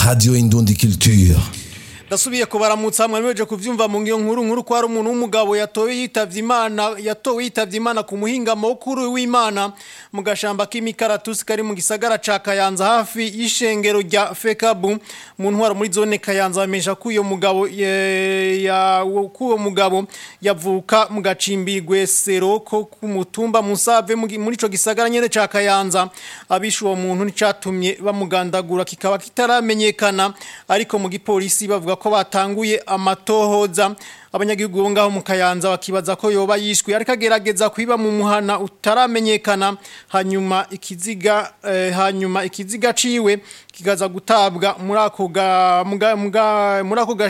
Radio Indundi Culture. Ndasubiye kubaramutsa hamwe mweje kuvyumva mu ngiyo nkuru nkuru ko ari umuntu w'umugabo yatowe yitavye Imana yatowe yitavye Imana ku muhinga mukuru w'Imana mu gashamba k'imikaratusi kari mu gisagara ca Kayanza hafi y'ishengero rya Fekabu mu ntwaro muri zone Kayanza bamesha ko uyo mugabo ye- ya kuwo mugabo yavuka mu gacimbirwe sero ko ku mutumba Musave mu gi- muri ico gisagara nyene ca Kayanza abishe uwo muntu n'icatumye bamugandagura kikaba kitaramenyekana ariko mu gipolisi bavuga ko batanguye amatohoza abanyagihugu bo ngaho mu Kayanza bakibaza ko yoba yishwe ariko agerageza kwiba mu muhana utaramenyekana hanyuma ikiziga eh, hanyuma ikiziga ciwe kigaza gutabwa muri ako ga- muga- muga- muri ako ga-